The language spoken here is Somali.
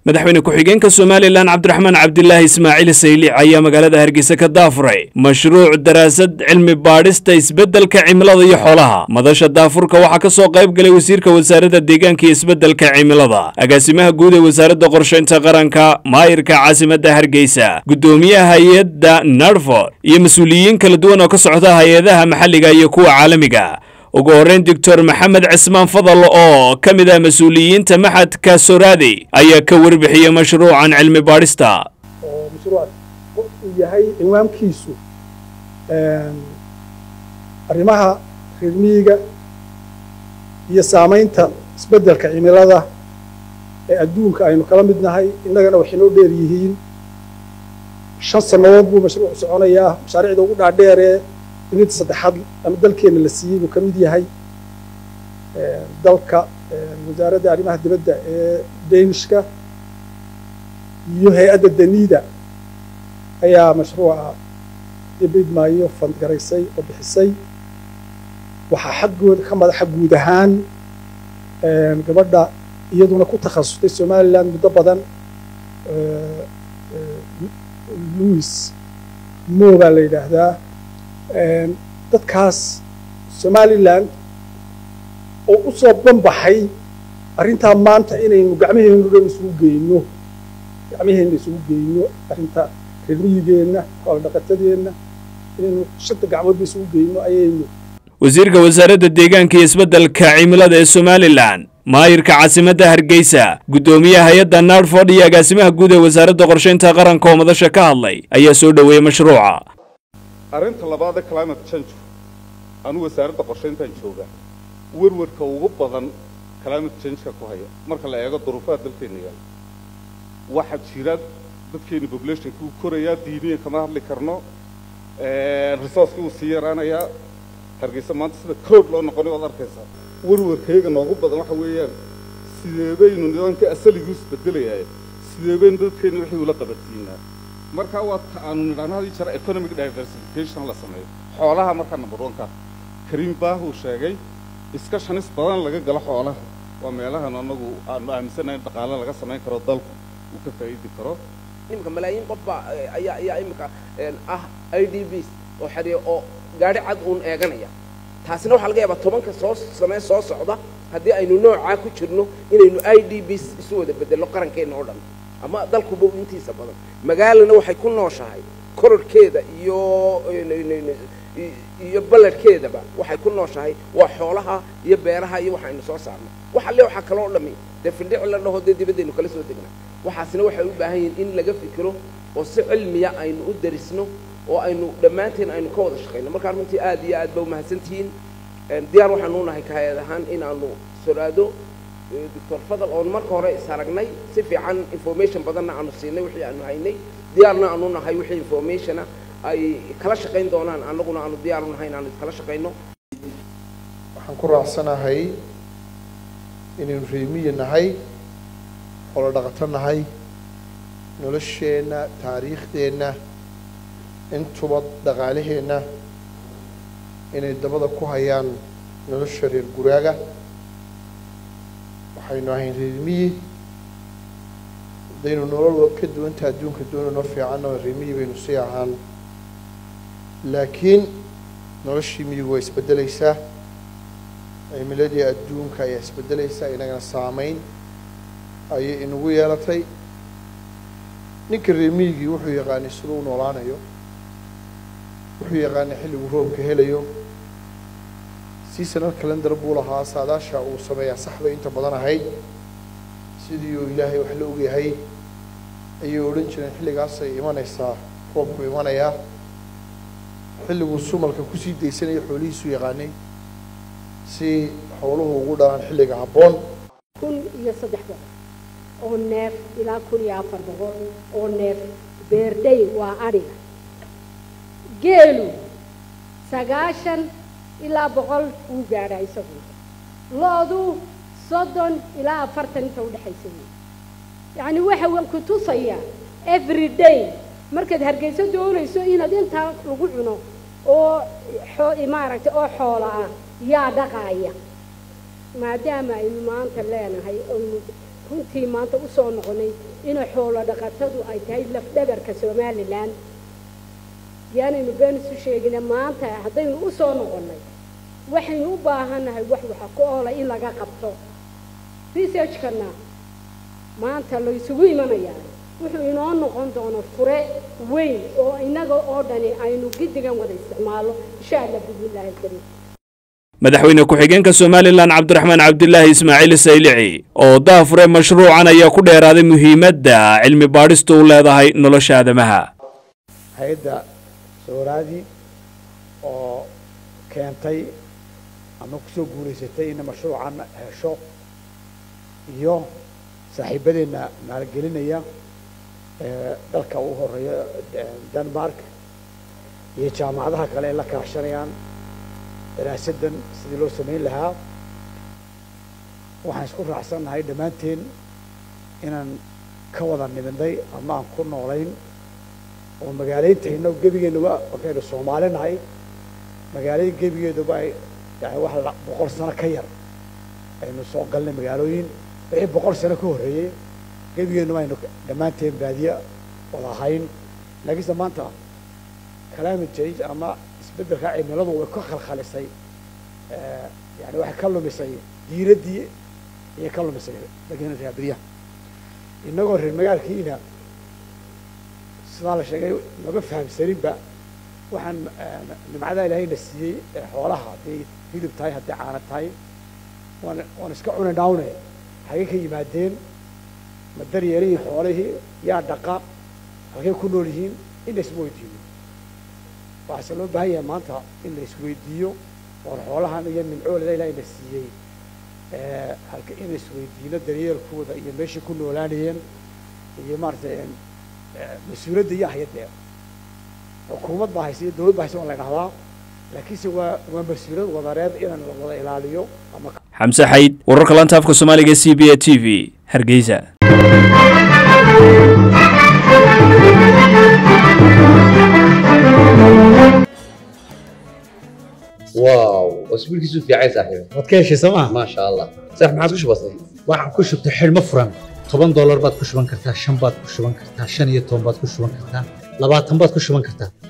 madaxweyne ku-xigeenka somalilan cabdiraxmaan cabdilaahi ismaaciil sayliic ayaa magaalada hargeysa ka daafuray mashruuc daraasad cilmi baadhista isbeddelka cimilada iyo xoolaha madasha daafurka waxaa ka soo qayb galay wasiirka wasaaradda deegaanka iyo isbeddelka cimilada agaasimaha guud ee wasaaradda qorshaynta qaranka maayirka caasimadda hargeysa guddoomiyaha hay-adda narford iyo mas-uuliyiin kala duwan oo ka socda hay-adaha maxalliga iyo kuwa caalamiga ugu horreyn doctor maxamed cismaan fadal oo ka mid ah mas-uuliyiinta maxadka soraadi ayaa ka warbixiyey mashruucan cilmi baadhista oo mashruuc uu yahay cinwaankiisu arrimaha reer miyiga iyo saamaynta isbeddelka cimilada ee adduunka aynu kala mid nahay innagana waxay noo dheer yihiin shan sannadood buu mashruucu soconayaa mashaariicda ugu dhaadheeree dunida saddexaad ama dalkeenna la siiyey buu ka mid yahay dalka wasaaradda arrimaha dibadda ee danishka iyo hay-adda danida ayaa mashruuca dibidmaayo fandgaraysay oo bixisay waxaa xaggooda ka madaxa guud ahaan gabadha iyaduna ku takhasustay somaliland muddo badan louis mo baa la yidhaahdaa dadkaas somaliland oo u soo banbaxay arrintaa maanta inaynu gacmaheennu dhan isugu geyno gacmaheenna isugu geyno arrinta reermiyigeenna xoolodhaqatadeenna inaynu shanta gacmoodba isugu geyno ayaynu wasiirka wasaaradda deegaanka iyo isbeddelka cimilada ee somalilan maayirka caasimadda hargeysa guddoomiyaha hay-adda narford iyo agaasimaha guud ee wasaaradda qorshaynta qaranka oo madasha ka hadlay ayaa soo dhoweeyey mashruuca arrinta labaad ee climate change anuu wasaaradda qorshayntaan joogaa werwarka ugu badan climate changeka ku haya marka la eego duruufaha dalkeenna yaalla waxaa jira dadkeena populationka uu korayaa diiniyan kama hadli karno resourcekii wuu sii yaraanayaa hargeysa maanta sida crowd loo noqonay waad arkaysaa werwarkayga noogu badan waxa weeyaan sidee baynu nidaamka asaligii isbedelayaa sidee baynu dadkeenna wixii ula qabansiinaa markaa waa ta aanu nidhaahno hadii jara economic diversification la sameeyo xoolaha markaa number one ka kariim baah uu sheegay iska shanis badan laga galo xoolaha waa meelahan anagu aanu aaminsanahay in dhaqaale laga samayn karo dalku uu ka faa'iidi karo iminka malaayiin qof baa ayaa ayaa iminka ah i d bs oo xariya oo gaadhi cad uun eeganaya taasina waxaa laga yaabaa tobanka soo samee soo socda haddii aynu noocaa ku jirno inaynu i d bs isu wada bedello qarankeenna oo dhan ama dalkuba intiisa badan magaalana waxay ku nooshahay kororhkeeda iyo iyo ballarhkeedaba waxay ku nooshahay waa xoolaha iyo beeraha iyo waxaynu soo saarno waxa le waxaa kaloo dhami dee findhici la dhaho dee dibadaynu kala soo degnaa waxaasina waxay u baahan yihiin in laga fikiro oo si cilmiya aynu u darisno oo aynu dhammaanteen aynu ka wada shaqayno markaa runtii aad iyo aad ba umahadsantihiin diyaar waxaanu nahay kaayad ahaan in aanu soraado doctor fadal oon marka hore is aragnay si fiican information badanna aanu siinay wixii aanu haynay diyaarna aanu nahay wixii informationa ay kala shaqayn doonaan annaguna aanu diyaar u nahay in aanu iskala shaqayno waxaan ku raacsanahay inaynu reemiye nahay xoolo dhaqato nahay nolosheenna taariikhdeenna intuba dhaqaalaheenna inay dabada ku hayaan nolosha reer guraaga waxaynu ahayn reermiyi haddaynu nolol ka duwanta adduunka doonano fiicanna reermiyi baynu sii ahaan laakiin noloshii miyigu waa isbeddelaysaa cimiladii adduunka ayaa isbeddelaysaa inagana saamayn ayay inagu yeelatay ninka reermiyigii wuxuu yaqaanay siduu u noolaanayo wuxuu yaqaanay xilligu roobka helayo seasonal calendar buu lahaa saadaasha uu sameeyaa sax bay inta badan ahayd sidii uu ilaahay wax la ogyahay ayay odhan jireen xilligaasay imanaysaa roobku imanayaa xilliguu sumalka kusii daysanaya xoolihiisuu yaqaanay si xooluhu ugu dhalaan xilliga habboon kun iyo saddex boqol oo neef ilaa kun iyo afar boqol oo neef beerday waa adhiga geelu sagaashan ilaa boqol wuu gaadhaa isagu lo-du soddon ilaa afartan inta udhexaysa wey yacni waxa waan ku tusayaa every day markaad hargeyso doonayso inaad intaa lagu cuno oo maaragtay oo xoola ah yaa dhaqaaya maadaama aynu maanta leenahay aynu runtii maanta usoo noqonay inay xoolo dhaqatadu ay tahay lafdhabarka somalilan yaanaynu been isu sheegina maanta haddaynu u soo noqonnay waxaynu u baahannahay wax waxa ku oola in laga qabto researchkana maanta la isugu imanayaa wuxuu inoo noqon doono fure weyn oo innaga oo dhani aynu giddigan wada isticmaalo insha allah bismillaahi alkariim madaxweyne ku-xigeenka somalilan cabdiraxmaan cabdilaahi ismaaciil saylici oo daafure mashruucan ayaa ku dheeraaday muhiimadda cilmi baadhistu u leedahay nolosha aadamaha hay-adda sooraadi oo keentay ama kusoo guulaysatay in mashruucan hesho iyo saaxiibadeenna maalgelinaya dalka u horeeya denmark iyo jaamacadaha kale ay la kaashanayaan daraasaddan sidii loo samayn lahaa waxaan isku raacsannahay dhammaanteen inaan ka wada nimidnay ama aan ku noolayn oo magaaleyntayna gebigeennuba markaynu soomaali nahay magaalada gebigeeduba ay yani wax boqol sano ka yar aynu soo galnay magaalooyin wixii boqol sano ka horreeyey gebigeennuba aynu dhammaanteen baadiye wada ahayn laakiinse maanta climate change ama isbeddelka cimiladu way ka khalkhalisay yani waxay ka lumisay diiraddii ayay ka lumisay lagina raabiriyaha innagoo reer magaalkiina sidaa la sheegay maba fahamsaninba waxaan nimcadaa ilaahayna siiyey xoolaha hadday hilib tahay hadday caana tahay waan waan iska cuni dhawne hagay ka yimaadeen ma daryeelihiin xoolihii yaa dhaqa halkay ku nool yihiin in la isma weydiiyo waxaase loo baahan yahay maanta in la isweydiiyo oon xoolahan iyo nimcooleda ilaahayna siiyey halka in la isweydiino daryeelkooda iyo meeshay ku noolaanayeen iyo maaragtay mas-uuliyadda iyo hayadee xukuumad baa haysa iyo dawlad baa haysa waan la idhahdaa laakiinse waa waa mas-uuliyad wadareed inaan la wada ilaaliyo ama xamse xayd wararka lanta afka soomaaliga c b a t v hargeysa واو واسبوع كيسو في عيسى صاحبي waad ka heshay sooma ما شاء الله صح ما عادش بسيط waxaan ku shubtay xidhmo furan toban doolar baad ku shuban kartaa shan baad ku shuban kartaa shan iyo toban baad ku shuban kartaa labaatan baad ku shuban kartaa